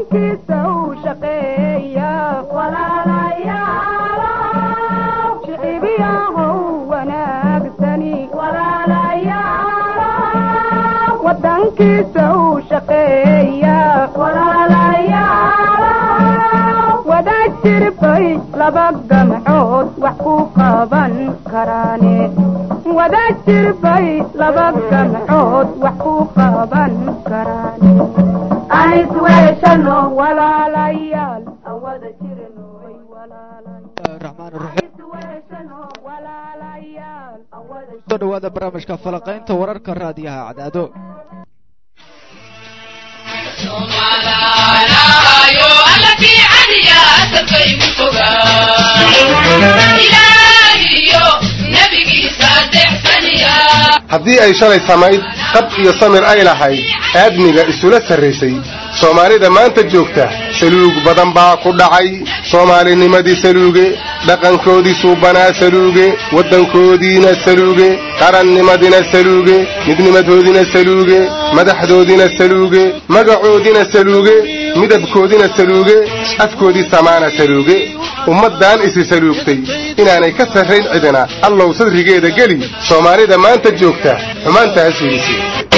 wadankiisa u shaqeeya shicibiyahow wanaagsani wadankiisa u shaqeeya wada jirbay laba gamcood wax ku qaban karaane wada jirbay laba gamcood wax ku qaban karaane anisweeshano walaalayaal aan wada jirno way raxmaan raxiim soo dhawaada barnaamijka falaqaynta wararka raadiyaha cadaado haddii ay shalay samayd qab iyo samir ay lahayd aadmiga isula sarraysay soomaalida maanta joogta saluug badan baa ku dhacay soomaalinimadii saluuge dhaqankoodii suubanaa saluuge waddankoodiina saluuge qarannimadina saluuge midnimadoodina saluuge madaxdoodina saluuge magacoodina saluuge midabkoodina saluuge afkoodii samaana saluuge ummaddan isi saluugtay inaanay ka sarrayn cidina allow sadrigeeda geli soomaalida maanta joogta xumaantaas weysay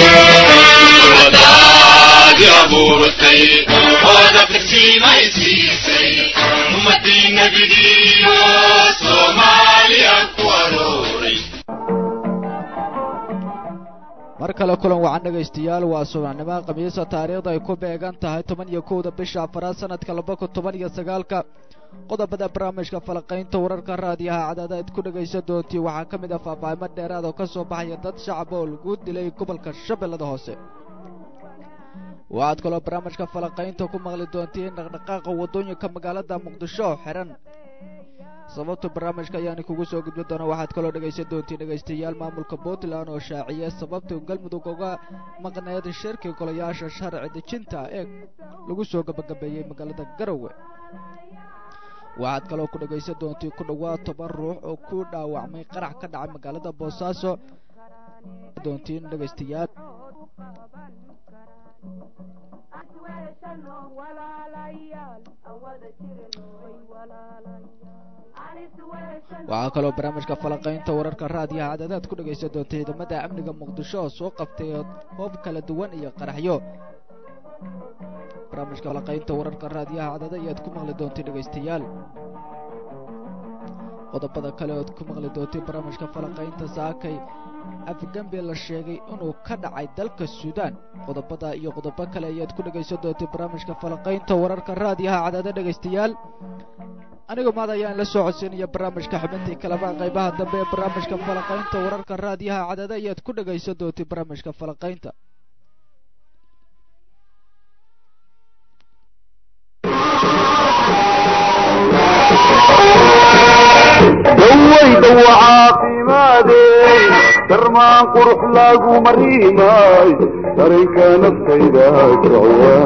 mar kale kulan wacan dhegaystayaal waa subaxnimo khamiisa taariikhda ay ku beegan tahay toban iyo kowda bisha afaraad sanadka laba kun toban iyo sagaalka qodobada barnaamijka falaqaynta wararka raadiyaha cadaada aad ku dhegaysan doontii waxaa ka mid ah faahfaahimo dheeraad oo ka soo baxaya dad shacab oo lagu dilay gobolka shabeellada hoose waxaad kaloo barnaamijka falaqaynta ku maqli doontiin dhaqdhaqaaqa waddooyinka magaalada muqdisho oo xihan sababta barnaamijka ayaana kugu soo gudbi doona waxaad kaloo dhegaysan doontiin dhegaystayaal maamulka puntland oo shaaciya sababta galmudug uga maqneed shirki golayaasha sharci dejinta ee lagu soo gabagabeeyey magaalada garowe waxaad kaloo ku dhegaysan doontiin ku dhowaad toban ruux oo ku dhaawacmay qarax ka dhacay magaalada boosaaso doontiin dhegaystayaal waxaa kaloo barnaamijka falaqaynta wararka raadiyaha cadadaad ku dhegaysan doonta ciidamada amniga muqdisho oo soo qabtay hoob kala duwan iyo qaraxyo barnaamijka falaqaynta wararka raadiyaha cadada ayaad ku maqli doontay dhegaystayaal qodobada kale ood ku maqli doontay barnaamijka falaqaynta saakay afgambi la sheegay inuu ka dhacay dalka suudaan qodobada iyo qodobo kale ayaad ku dhegaysan doontay barnaamijka falaqaynta wararka raadiyaha cadada dhegaystayaal aniga maad ayaan la soo codsiinaya barnaamijka xubintii kaleba qaybaha dambe ee barnaamijka falaqaynta wararka raadiyaha cadada ayaad ku dhegaysan doontay barnaamijka falaqaynta dawayda caafimaadey darmaan qurux lagu mariimay darinka naftayda jecwa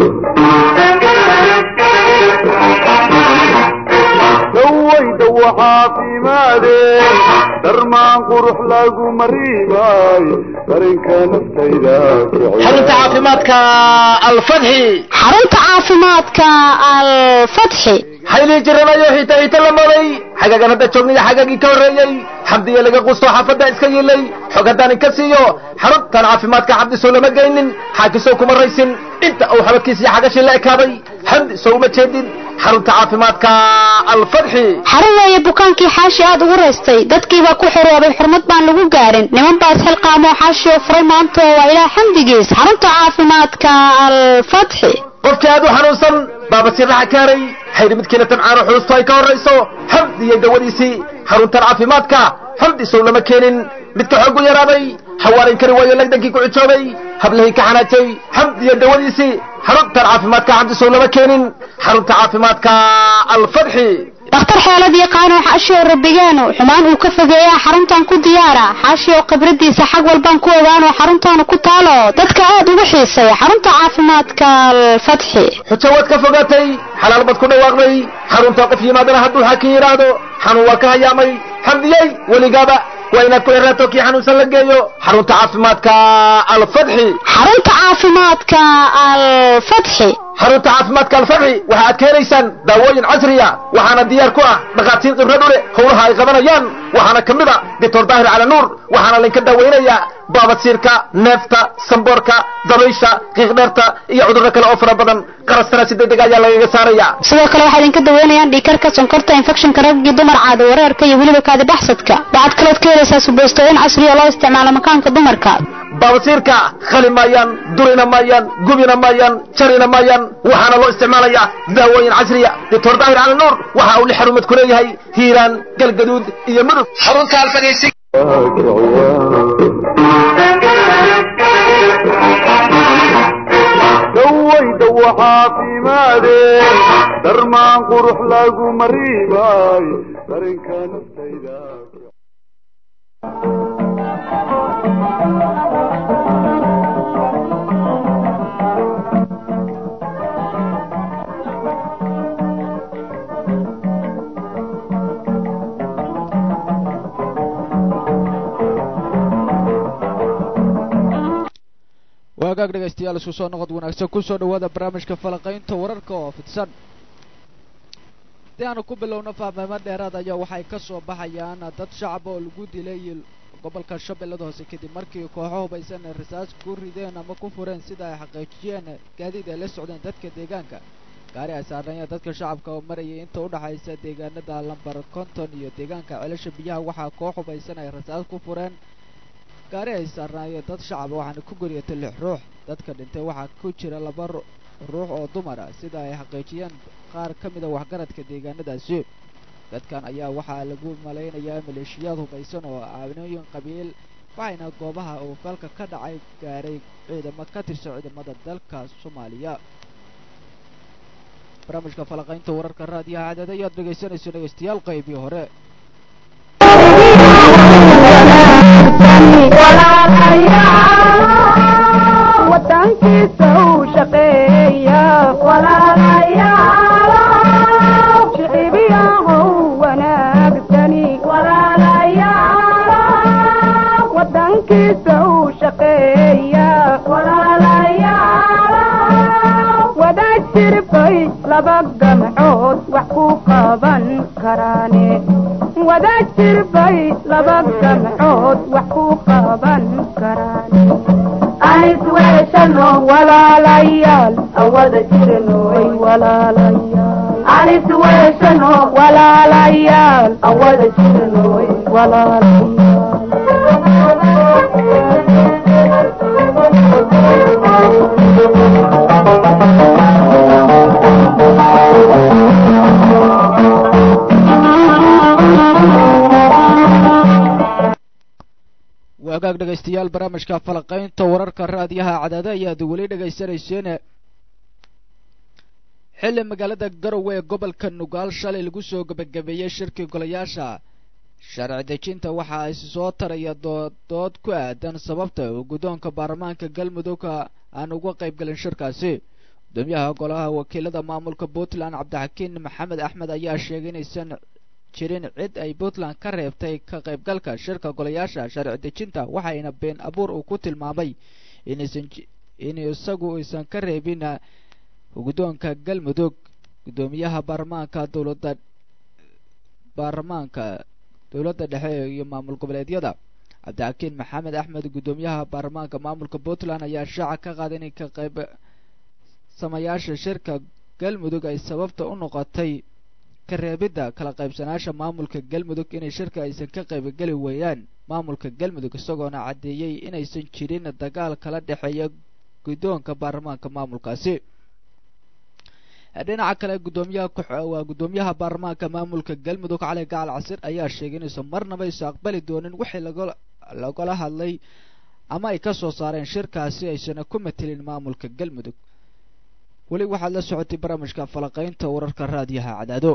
dawayda caafimaadey darmaan qurux lagu mariimay darinka naftayda xarunta caafimaadka alfadxi xarunta caafimaadka alfatxi haylii jiranayo hita hita la maday xagagan hadda joogniyo xagagii ka horreeyey xamdiya laga qusto xaafadda iska yilay xog haddaan inka siiyo xaruntan caafimaadka xabdisow lama geynin xaakisow kuma raysin inta uu xabadkiisiyo xagashii la ekaaday xamdi sow uma jeedin xarunta caafimaadka alfadxi xarun weeye bukaankii xaashi aad ugu raystay dadkiibaa ku xoroobay xurmad baan lagu gaarin niman baas xilqaamoo xaashi oo furay maanta waa ilaah xamdigiis xarunta caafimaadka alfatxi qofkii aad u xanuunsan baaba siraxa kaaray xayri midkiina tabcaano xulustu ay ka horrayso xamdi iyo dawadiisii xaruntan caafimaadka xamdi sow lama keenin midka xoogu yaraaday xawaarin kari waayo lagdankii ku cijoobay hablahii ka xanaajay xamdi iyo dawadiisii xaruntan caafimaadka xamdi sow lama keenin xarunta caafimaadka alfadxi dhakhtar xeelad yaqaano xaashi oo rabbigaano xumaan uu ka fogeeyaa xaruntan ku diyaara xaashi oo khibradiisa xag walbaan ku ogaano xaruntaanu ku taalo dadka aad ugu xiisay xarunta caafimaadka alfatxi xujo waad ka fogaatay xalaal baad ku dhawaaqday xarunta qof yimaadana hadduu xaakin yidhaahdo xanuun waa ka hayaamay xamdiyey weligaaba waa inaad ku xiraato kii xanuunsan la geeyo xarunta caafimaadka alfatxi xarunta caafimaadka alfatxi xarunta caafimaadka alfarci waxa aad ka helaysaan daawooyin casriya waxaana diyaar ku ah dhakhaatiir khibrad u leh howlaha ay qabanayaan waxaana ka mid a doctor daahir cali nuur waxaana laynka daaweynayaa baabadsiirka neefta samboorka dabaysha qiiqdheerta iyo cudurro kale oo fara badan qarastana si degdeg ayaa lagaga saaraya sidoo kale waxaa idinka daweynayaan dhiikarka sonkorta infectionka raggii dumar caada wareerka iyo weliba kaadi baxsadka waxaad kalood ka helaysaa suboostooyin casri oo loo isticmaalo makaanka dumarka baabasiirka khali maayaan durina maayaan gubina maayaan jarina maayaan waxaana loo isticmaalayaa daawooyin casriya doctor daahir cali nuur waxa uu li xarumad ku leeyahay hiiraan galgaduud iyo mudug xarunta alfagaysi dawayda waxaa fiimaadeen darmaan qurux lagu mariimay darinka naftayda waagaag dhegaystayaal isku soo noqod wanaagsan kusoo dhawaada barnaamijka falaqaynta wararka oo fidsan haddii aanu ku bilowno fahmeemo dheeraad ayaa waxay ka soo baxayaan dad shacab oo lagu dilay gobolka shabeellada hoose kadib markii kooxo hubaysan ay rasaas ku rideen ama ku fureen sida ay xaqiijiyeen gaadiid ay la socdeen dadka deegaanka gaari ay saarnaayeen dadka shacabka oo marayay inta u dhaxaysa deegaanada lambar konton iyo deegaanka celasha biyaha waxaa koox hubaysan ay rasaas ku fureen gaari ay saarnaayeen dad shacaba waxaana ku goriyatay lix ruux dadka dhintay waxaa ku jira laba ruux oo dumar ah sida ay xaqiijiyeen qaar ka mid a waxgaradka deegaanadaasi dadkan ayaa waxaa lagu malaynayaa maleeshiyaad hubaysan oo caawinooyin qabiil waxayna goobaha uu falka ka dhacay gaaray ciidamo ka tirsan ciidamada dalka soomaaliya barnaamijka falaqaynta wararka raadiyaha cadad ayaad dhegaysanayso dhegaystayaal qaybii hore wadankiisa uu shaqeeya shicibiyahow wanaagsani wadankiisa uu shaqeeya wadaad jirbay laba gamcood wax ku qaban karaane wadaad jirbay laba gamcood wax ku qaban karaane walaalayaal awada jirnoy walaalayaal walaalayaal awada jirnoy waagaag dhegaystayaal barnaamijka falaqaynta wararka raadiyaha cadaada ayaad weli dhegaysanayseen xilli magaalada garowe ee gobolka nugaal shalay lagu soo gebagabeeyey shirkii golayaasha sharci dejinta waxa ay soo taraya dood ku aadan sababta uu guddoonka baarlamaanka galmudug aan uga qayb galin shirkaasi gudoomiyaha golaha wakiilada maamulka puntland cabdixakiin maxamed axmed ayaa sheegay inaysan jirin cid ay puntland ka reebtay ka qaybgalka shirka golayaasha sharci dejinta waxayna been abuur uu ku tilmaamay inaysan in isagu aysan ka reebin guddoonka galmudug guddoomiyaha baarlamaanka dowladda baarlamaanka dowladda dhexe iyo maamul goboleedyada cabdixakiin maxamed axmed guddoomiyaha baarlamaanka maamulka puntland ayaa shaaca ka qaaday inay ka qayb samayaasha shirka galmudug ay sababta u noqotay ka reebidda kala qaybsanaasha maamulka galmudug inay shirka aysan ka qaybgeli weeyaan maamulka galmudug isagoona caddeeyey inaysan jirin dagaal kala dhexeeya guddoonka baarlamaanka maamulkaasi dhinaca kale gudoomiyaha waa guddoomiyaha baarlamaanka maamulka galmudug cali gacal casir ayaa sheegay inaysan marnaba isu aqbali doonin wixii laga lagala hadlay ama ay ka soo saareen shirkaasi aysan ku matelin maamulka galmudug weli waxaad la socotay barnaamijka falaqaynta wararka raadiyaha cadaado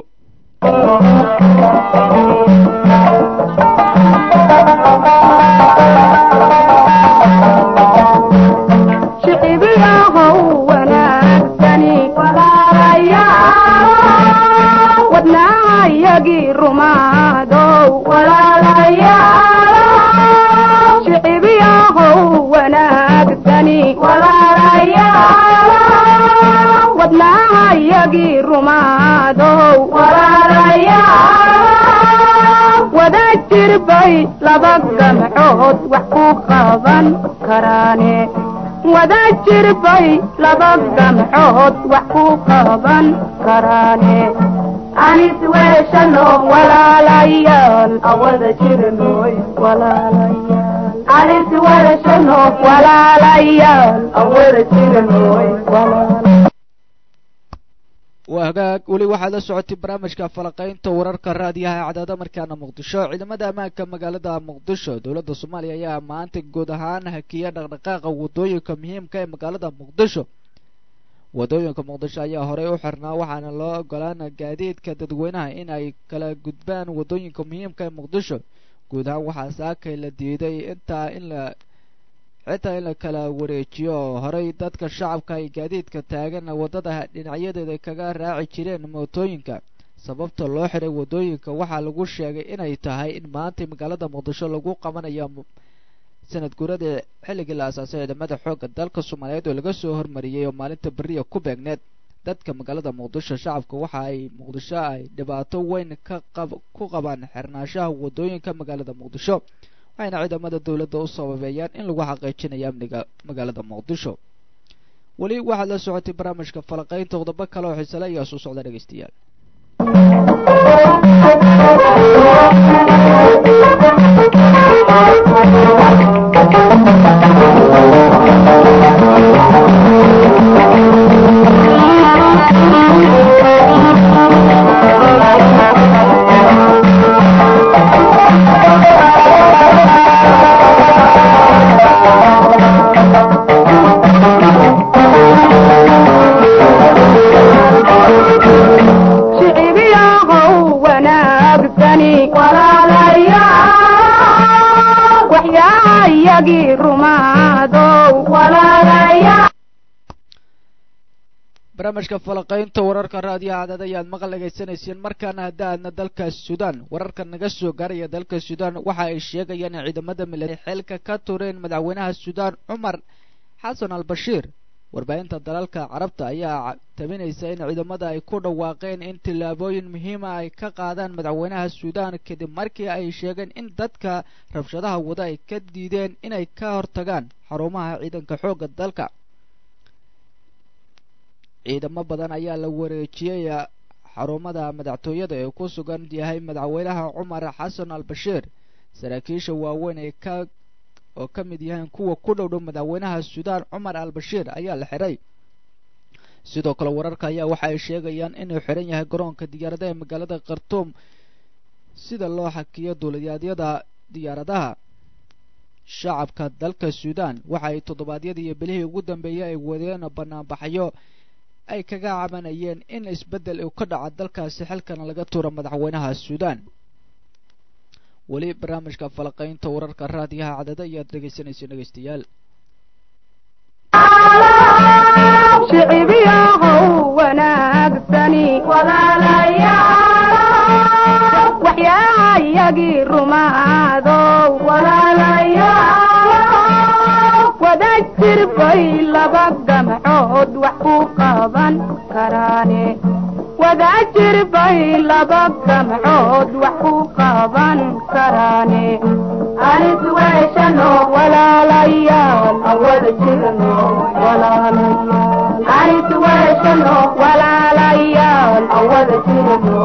shicibiyahow wanaagsani wadnaayagii rumaadow shicibiyahow wanaagsani rumaadow wada jirbay laba gamcood wax ku qaban karaane wada jirbay laba gamcood wax ku qaban karaane anis weeshano walaalayaal awada jirnoy walaalayaal anis weeshano walaalayaal awada jirnoy walaalayaal waa hagaag weli waxaad la socotay barnaamijka falaqaynta wararka raadiyaha ee cadaada markaana muqdisho ciidamada ammaanka magaalada muqdisho dowladda soomaaliya ayaa maanta guud ahaan hakiya dhaqdhaqaaqa wadooyinka muhiimka ee magaalada muqdisho wadooyinka muqdisho ayaa horey u xirnaa waxaana loo ogolaana gaadiidka dadweynaha in ay kala gudbaan wadooyinka muhiimka ee muqdisho guud ahaan waxaa saakay la diiday intaa in la xitaa in la kala wareejiyo horey dadka shacabka ay gaadiidka taagan waddada dhinacyadeeda kaga raaci jireen mootooyinka sababta loo xiray wadooyinka waxaa lagu sheegay inay tahay in maanta magaalada muqdisho lagu qabanayo sanad guuradii xilligii la asaasay ciidamada xoogga dalka soomaaliyeed oo laga soo hormariyey oo maalinta beriya ku beegneed dadka magaalada muqdisho shacabka waxa ay muqdisho ay dhibaato weyn ka qab ku qabaan xirnaanshaha wadooyinka magaalada muqdisho waxayna ciidamada dowladda u sababeeyaan in lagu xaqiijinayo amniga magaalada muqdisho weli waxaad la socotay barnaamijka falaqaynta qodobo kale oo xiisale ayaa soo socda dhegeystayaal shicibiyaahow wanaagsani waxyaayagii rumaadow barnaamijka falaqaynta wararka raadiyaha cadad ayaad maqal dhegaysanayseen markaana hadda aadna dalka suudaan wararka naga soo gaaraya dalka suudaan waxa ay sheegayaan in ciidamada militari xilka ka tureen madaxweynaha suudaan cumar xasan al bashiir warbaahinta dalalka carabta ayaa tabinaysa in ciidamada ay ku dhawaaqeen in tillaabooyin muhiima ay ka qaadaan madaxweynaha suudaan kadib markii ay sheegeen in dadka rabshadaha wada ay ka diideen inay ka hortagaan xarumaha ciidanka xoogga dalka ciidamo badan ayaa la wareejiyey xarumada madaxtooyada ee ku sugan yahay madaxweynaha cumar xasan al bashiir saraakiisha waaweyn ee ka oo ka mid yahayn kuwa ku dhow dhow madaxweynaha suudaan cumar al bashiir ayaa la xiray sidoo kale wararka ayaa waxa ay sheegayaan inuu xiran yahay garoonka diyaaradaha ee magaalada khartuum sida loo xakiyo duuliyadyada diyaaradaha shacabka dalka suudaan waxa ay toddobaadyadii iyo bilihii ugu dambeeyey ay wadeen banaanbaxyo ay kaga cabanayeen in isbeddel uu ka dhaco dalkaasi xilkana laga tuuro madaxweynaha suudaan weli barnaamijka falaqaynta wararka raadiyaha cadada ayaad dhegaysanaysa dhegaystayaal shicibiyaahow wanaagsani waxyaayagii rumaadow wada jirbay laba gamcood wax ku qaban karaane wada jirbay laba gamcood wax ku qaban karaane anis weeshano walaalayaal awada jirno walaalayaal anis weeshano walaalayaal awada jirno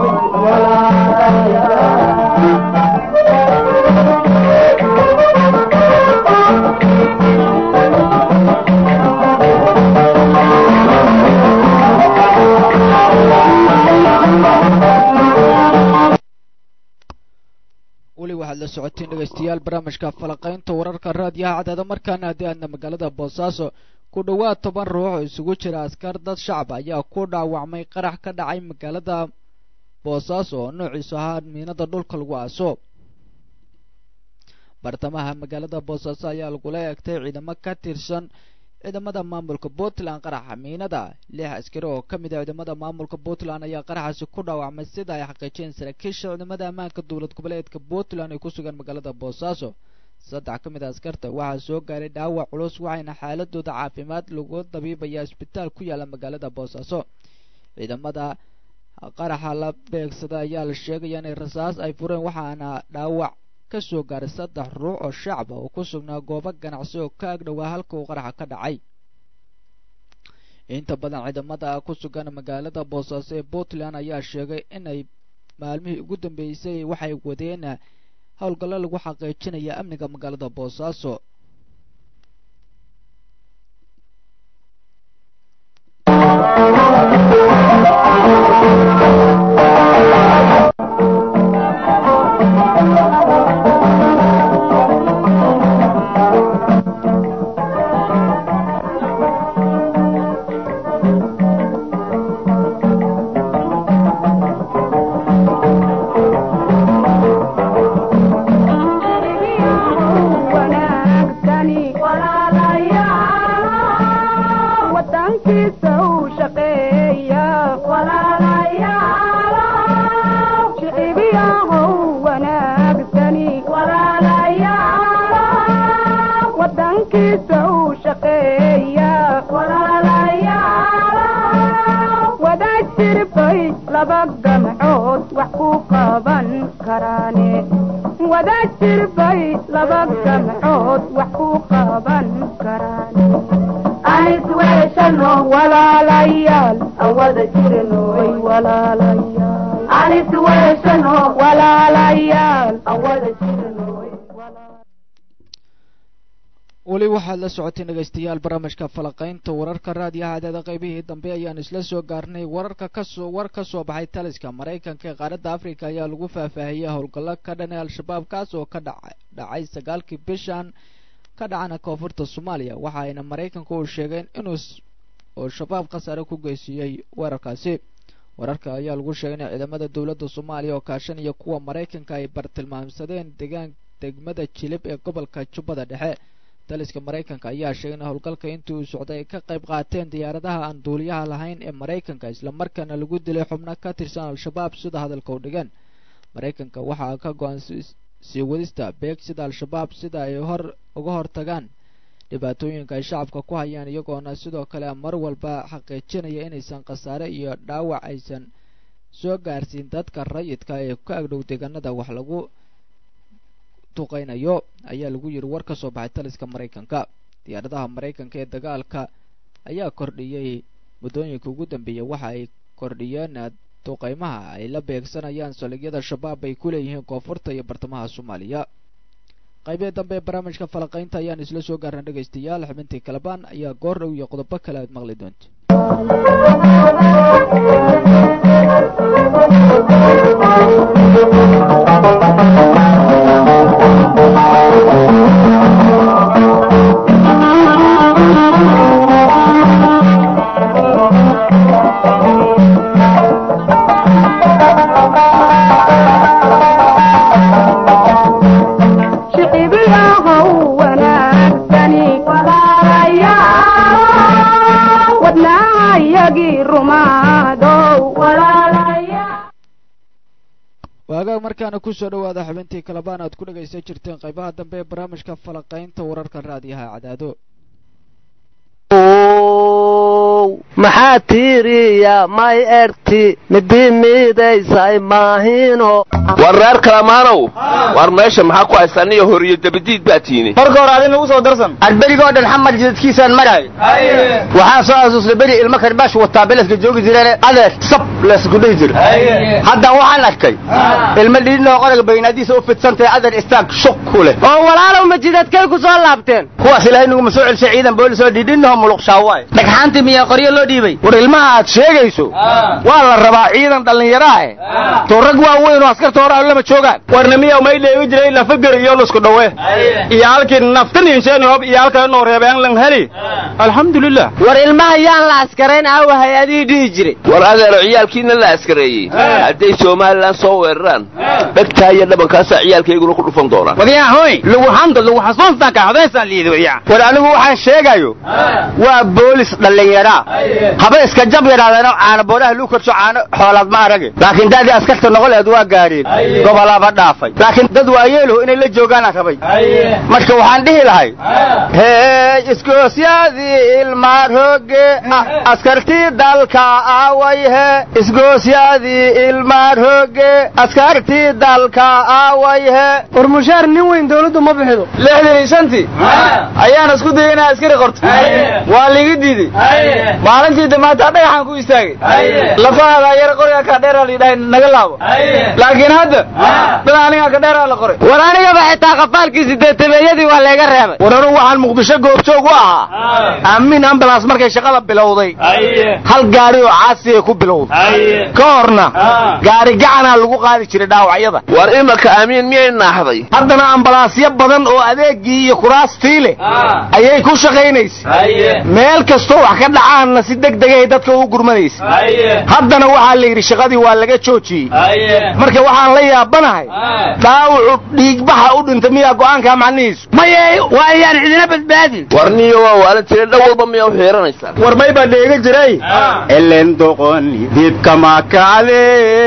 weli waxaad la socoteen dhegaystayaal barnaamijka falaqaynta wararka raadiyaha cadaada markaana haddii aadna magaalada boosaaso ku dhowaad toban ruux oo isugu jira askar dad shacab ayaa ku dhaawacmay qarax ka dhacay magaalada boosaaso oo noociisu ahaa miinada dhulka lagu aaso bartamaha magaalada boosaaso ayaa lagula eegtay ciidamo ka tirsan ciidamada maamulka puntland qaraxa miinada lix askari oo ka mid a ciidamada maamulka puntland ayaa qaraxaasi ku dhaawacmay sida ay xaqiijiyeen saraakiisha ciidamada ammaanka dowlad goboleedka puntland ay ku sugan magaalada boosaaso saddex ka mid a askarta waxaa soo gaaray dhaawac culus waxayna xaaladooda caafimaad lagu dabiibayaa isbitaal ku yaala magaalada boosaaso ciidamada qaraxa la beegsada ayaa la sheegaya inay rasaas ay fureen waxaana dhaawac ka soo gaaray saddex ruux oo shacaba oo ku sugnaa goobo ganacsi oo ka agdhowaa halka uu qaraxa ka dhacay inta badan ciidamada ku sugan magaalada boosaaso ee puntland ayaa sheegay inay maalmihii ugu dambeysay waxay wadeen howlgallo lagu xaqiijinaya amniga magaalada boosaaso weli waxaad la socotay dhegaystayaal barnaamijka falaqaynta wararka raadiyaha adeeda qaybihii dambe ayaan isla soo gaarnay wararka kasoo war ka soo baxay taliska maraykanka ee qaaradda africa ayaa lagu faahfaahiyey howlgallo ka dhanay al-shabaab kaas oo ka dhacay sagaalkii bishan ka dhacana koonfurta soomaaliya waxa ayna maraykanku uu sheegeen inuu oo shabaab khasaare ku geysiiyey weerarkaasi wararka ayaa lagu sheegay in ciidamada dowladda soomaaliya oo kaashanaya kuwa maraykanka ay bartilmaamsadeen degaan degmada jilib ee gobolka jubbada dhexe taliska maraykanka ayaa sheegay in howlgalka intii uu socday ay ka qayb qaateen diyaaradaha aan duuliyaha lahayn ee maraykanka islamarkaana lagu dilay xubno ka tirsan al-shabaab sida hadalka u dhigan maraykanka waxaa ka go-an sii wadista beegsida al-shabaab sida ay hor uga hortagaan dhibaatooyinka ay shacabka ku hayaan iyagoona sidoo kale mar walba xaqiijinaya inaysan khasaare iyo dhaawac aysan soo gaarsiin dadka rayidka ee ka agdhow deegaanada wax lagu duqaynayo ayaa lagu yiri war ka soo baxay taliska maraykanka diyaaradaha maraykanka ee dagaalka ayaa kordhiyey muddooyinka ugu dambeeyay waxa ay kordhiyeen duqaymaha ay la beegsanayaan saldhigyada shabaab ay ku leeyihiin koonfurta iyo bartamaha soomaaliya qaybee dambe ee barnaamijka falaqaynta ayaan isla soo gaarna dhegaystayaal xubintii kalabaan ayaa goor dhow iyo qodobo kale aad maqli doonta waagaag markaana kusoo dhawaada xubintii kalabaan aad ku dhagaysan jirteen qaybaha dambe ee barnaamijka falaqaynta wararka raadiyaha cadaado maxaa tiiriya may erti midi miidaysay maahino war reer kalamaanow war meesha maxaa ku haysaniyo horiyo dabadiid baa tiini marka hore adin ugu soo darsan adberigoo dhan xamar jidadkiisaan maraay waxaa soo xasuustay beri ilmo karbaash wataa beleska joogi jireene adeer sab leesku dhihi jir hadda waxaan arkay ilmo dhiidhinoo qoraga baynaadiisa u fidsantahay adeer istaag shuq ku leh oo walaalow ma jidadkay ku soo laabteen kuwaas ilaahay nuguma soo celshay ciidan boolis oo dhiidhinoo muluqshaawaay dhagxaantii miyaa qoryo loo dhiibay war ilmaha aad sheegayso waa la rabaa ciidan dhallinyaraah to rag waa weyn oo askarta hore lama joogaan warna miya may dheegi jiray lafagar iyo lusku dhawe iyo halkii naftan insheeni hob iyo halka inoo reebeen lan heli alxamdulilah war ilmaha yaan la askarayn aawa hay-adihii dhihi jiray war adeero ciyaalkiina la askareeyey hadday somalilan soo weeraraan dhegtaa iyo dhabankaasaa ciyaalkayguna ku dhufan doonaan wadyaa hoy lagu xamda lagu xasuustaan ka codaysaan liidi wadyaa war anigu waxaan sheegayo waa boolis dhallinyaraa haba iska jab yadhaadeeno caana booraha luu korsho caano xoolaad ma arage laakiin daadii askarta noqoleed waa gaadheen gobolaba dhaafay laakiin dad waayeeluhu inay la joogaana rabay marka waxaan dhihi lahay hey isgoosyadii ilmaar hooge askartii dalka aaway he isgoosyadii ilmaar hooge askartii dalka aaway he war mushaar nin weyn dawladdu ma bixido lixdan iyo shantii ayaan isku dayay inaa askari qorto waa liiga diiday maalintii damaataa dhagaxaan ku istaagay lafahaada yar qoriga ka dheeraa layidhahay naga laabo laakiin hadda dad aniga ka dheeraa la qoray war anigaba xitaa qafaalkii sideetameeyadii waa layga reebay war anugu waxaan muqdisho goobjoog u ahaa aamin ambulance markay shaqada bilowday hal gaari oo caasiya ku bilowday ka horna gaari gacanaa lagu qaadi jiray dhaawacyada war imanka aamiin miyay naaxday haddana ambalaasyo badan oo adeegii iyo kuraastii leh ayay ku shaqaynaysay meel kastoo wax ka dhacaanna si deg degay dadka u gurmanaysay haddana waxaa la yidhi shaqadii waa laga joojiyey marka waxaan la yaabanahay dhaawacu dhiigbaxa u dhintay miyaa go'aankaa macnihiisu maye waa ayaan cidina badbaadin war niyo waa waalan tire dhan walba miyaa u xiiranaysaa war may baa dheega jiray elen doqoni dibkama kacde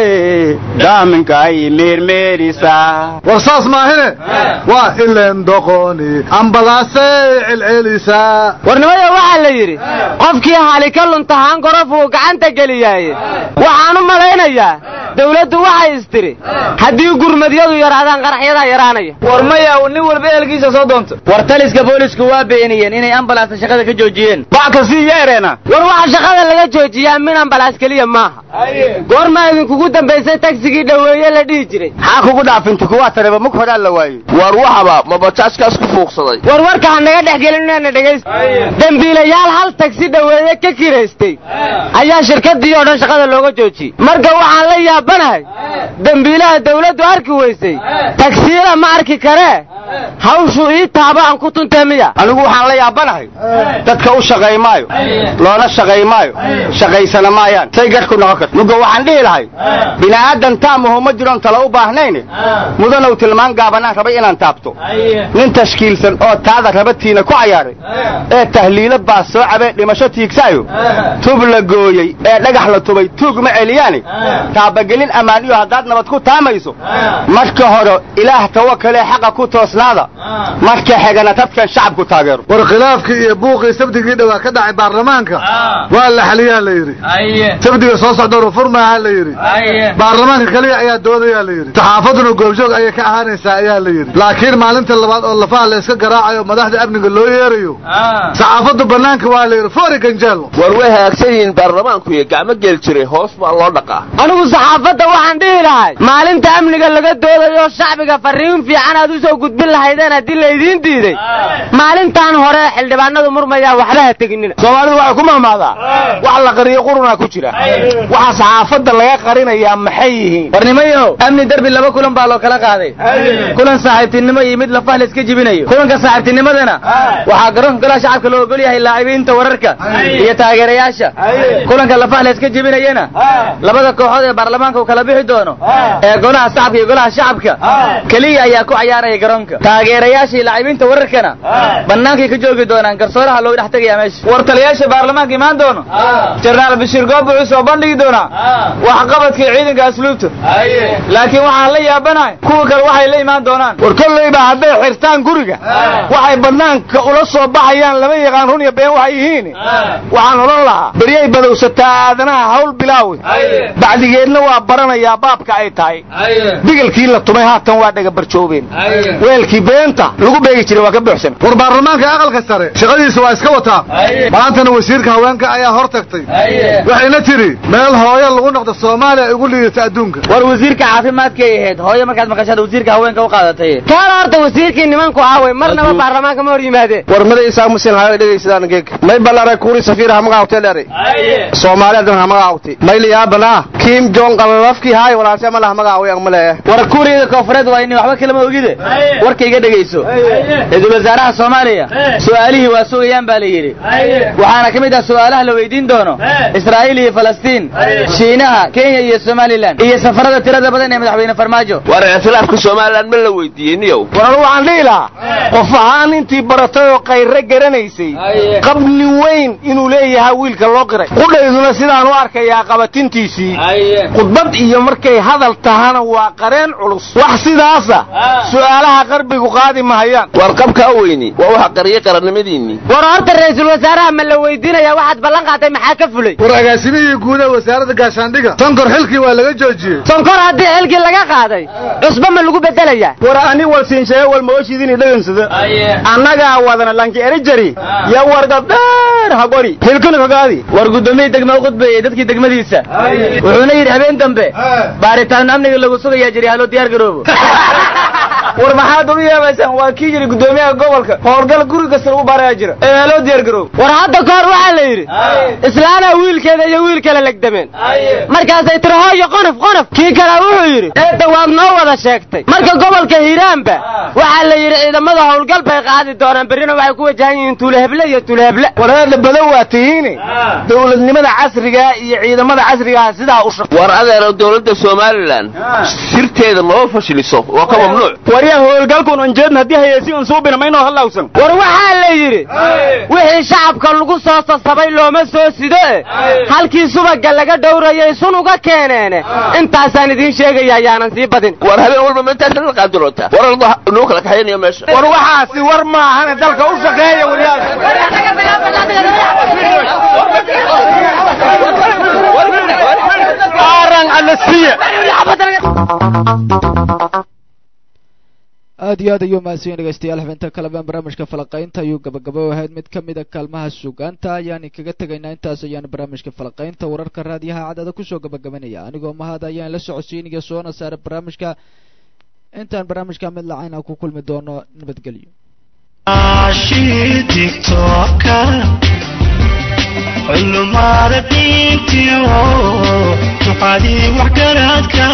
daaminkaay meermeerisa war saas maahine waa ilen doqoni ambalaasay celcelisaa warnimada waxaa la yidhi qofkii hali ka luntahaan gorofuu gacanta geliyaaye waxaan u malaynayaa dawladdu waxay istiri haddii gurmadyadu yaraadaan qaraxyadaa yaraanaya war maya nin walba ehelkiisa soo doonto war taliska boolisku waa beeniyeen inay ambalasta shaqada ka joojiyeen backa sii yeereena war waxa shaqada laga joojiyaa min ambalaas keliya maaha goormaa idinkugu dambaysay tagsigii dhoweeye la dhihi jiray maxaa kugu dhaafinta kuwaa tareba mug horaa la waayey war waxaba ma bajaajkaas ku fuuqsaday war warka ha naga dhex gelin inaana dhegaysta dembiilayaal hal tagsi dhoweeye ka kiraystay ayaa shirkadii oo dhan shaqada looga joojiyey marka waxaan la yaabanahay dembiilaha dawladdu arki weysay tagsiila ma arki karee hawshu ii taaba aan ku tuntee miya anigu waxaan la yaabanahay dadka u shaqay maayo loona shaqay maayo shaqaysana maayaan say gadhku noqon karta muga waxaan dhihi lahay bini'aadan taamaho ma jiroon tala u baahnayne mudanow tilmaan gaabanaan rabay inaan taabto nin tashkiilsan oo taada rabatiina ku cayaaray ee tahliilo baas soo cabee dhimasho tiigsaayo tub la gooyey ee dhagax la tubay tuug ma celiyaane taabagelin ammaaniyo haddaad nabad ku taamayso marka hore ilaah tawakalee xaqa ku toosnaada marka xigana dadkan shacabku taageero war khilaafkii iyo buuqii sabdigii dhowaa ka dhacay baarlamaanka waa la xaliyaa la yidhi sabdiga soo socdoonu furmaaha la yidhi baarlamaanka keliya ayaa doodayaa la yidhi saxaafaduna goobjoog ayay ka ahaanaysaa ayaa la yidhi laakiin maalinta labaad oo lafaha la iska garaacayo madaxda amniga loo yeerayo saxaafaddu bannaanka waa la yidhi fori ganjeelo war way hagaagsan yihiin baarlamaanku iyo gacmo geel jiray hoos baa loo dhaqaa anigu saxaafadda waxaan dhihi lahay maalinta amniga laga doodayo shacbiga farriin fiican aad u soo gudbin lahaydeen haddii laydiin diiday maalintan hore xildhibaanadu murmayaa waxba ha teginina soomaalidu waxay ku mahmaadaa wax la qariyo qurunaa ku jira waxa saxaafadda laga qarinayaa maxay yihiin warnimayo amni derbi laba kulan baa loo kala qaaday kulan saaxiibtinimo iyo mid lafah la iska jibinayo kulanka saaxiibtinimadana waxaa garoonka golaha shacabka loo ogol yahay laacibiinta wararka iyo taageerayaasha kulanka lafah la iska jibinayana labada kooxood ee baarlamaanka uu kala bixi doono ee golaha shacabka iyo golaha shacabka keliya ayaa ku cayaaraya garoonka taageerayaasha iyo laacibiinta wararkana bannaankay ka joogi doonaan garsooraha loogu dhex tegayaa meesha war taliyaasha baarlamaanka imaan doono jenaraal bashiir goob wuxuu soo bandhigi doonaa waxqabadkii ciidanka asluubta laakiin waxaan la yaabanahay kuwa kale waxay la imaan doonaan war kollayba hadday xirtaan guriga waxay bannaanka ula soo baxayaan lama yaqaan run iyo been waxay yihiin waxaan odhan lahaa beryay badowsataa aadanaha hawl bilaawi bacdigeedna waa baranayaa baabka ay tahay bigelkii la tumay haatan waa dhega barjoobeen weelkii beenta lagu beegi jiray waa ka buuxsan war baarlamaanka aqalka sare shaqadiisa waa iska wataa maantana wasiirka haweenka ayaa hor tagtay waxayna tidhi meel hooyo lagu noqdo soomaaliya ay ugu liidata adduunka war wasiirka caafimaadkay ahayd hooyo markaad maqashaad wasiirka haweenka u qaadatay kaala horta wasiirkii nimanku aaway marnaba baarlamaanka ma hor yimaadeen war mada isaa musin hayo dhegaysadaan geeg may ballaaray kuuri safiir hamaga awtay dheeray soomaaliya dan hamaga awtay may liyaabana kim jong qalalafkii haay walaashe ma lah hamaga away ang maleeya war kuuriyada koonfureed waa ini waxba kalama ogide war warkayga dhegayso ra-iisul wasaaraha soomaaliya su'aalihii waa sugayaan baa la yidhi waxaana ka mid ah su'aalaha la weydiin doono israa'iil iyo falastiin shiinaha kenya iyo somalilan iyo safarada tirada badan ee madaxweyne farmaajo war ikhtilaafka somalilan ma la weydiiyey niyow war anu waxaan dhihi lahaa qof ahaan intii baratay oo kayre garanaysay qabni weyn inuu leeyahay wiilka loo qiray qudhayduna sidaan u arkayaa qabatintiisii khudbad iyo markay hadal tahana waa qareen culus wax sidaasa su'aalaha qarbigu qaadi mahayaan war qabkaa weyni waa waxa qariyey qarannimadiinnii war horta ra-iisul wasaaraha ma la weydiinayaa waxaad ballan qaaday maxaa ka fulay war agaasimihii guud ee wasaaradda gaashaandhiga sonkor xilkii waa laga joojiyey sonkor haddii xilkii laga qaaday cusba ma lagu bedelayaa war ani walsiinsheeye walmaoshidini dhagansada annagaa wadana lanki erijari ya wargab dheer hagori hilkana kagaadi war gudoomiyii degma u khudbeeyey dadkii degmadiisa wuxuuna yidhi habeen dambe baaritaano amniga lagu sugayaa jiri haloo diyaar garoobo war maxaad u yeebaysaan waa kii yidhi gudoomiyaha gobolka howlgal guri kasta lagu baarayaa jira ee haloo diyaar garoobo war hadda ka hor waxaa la yidhi islaanaa wiilkeeda iyo wiil kale legdameen markaasay tiri hooyo qonof qonof kii kale wuxuu yidhi eedda waad noo wada sheegtay marka gobolka hiiraanba waxaa la yidhi ciidamada howlgal bay qaadi doonaan berrina waxay ku wajahan yihiin tuuleheble iyo tuuleheble wareedha badan waa tihiine dowladnimada casrigaa iyo ciidamada casrigaa sidaa u shaq war adeero dowladda somalilan sirteeda noo fashiliso waa ka mamnuuc waryaa howlgalkun unjeedna haddii hayeysi un suubina maynoo hallawsan war waxaa la yidhi wixii shacabka lagu soo sasabay looma soo sido e halkii subaga laga dhowrayay sun uga keeneene intaasaan idiin sheegaya ayaanan sii badin war habeen walba ma intaas la qaadiroota war alba noo kala kaxaynayo meesha war waxaasi war maahane dalka u shaqeeya waryaal aaran anasiya aad iyo aad ayuu mahadsan dhegeystayaal xubinta kalebaan barnaamijka falaqaynta ayuu gabagabo ahayd mid ka mid a kaalmaha sugaanta ayaan kaga tegaynaa intaas ayaan barnaamijka falaqaynta wararka raadiyaha cadada kusoo gabagabanaya anigoo mahad ayaan la socodsiinaya soona saara barnaamijka intaan barnaamijka mid lacayna ku kulmi doono nabadgelyo culumaada diintiyo duqadii waxgaradka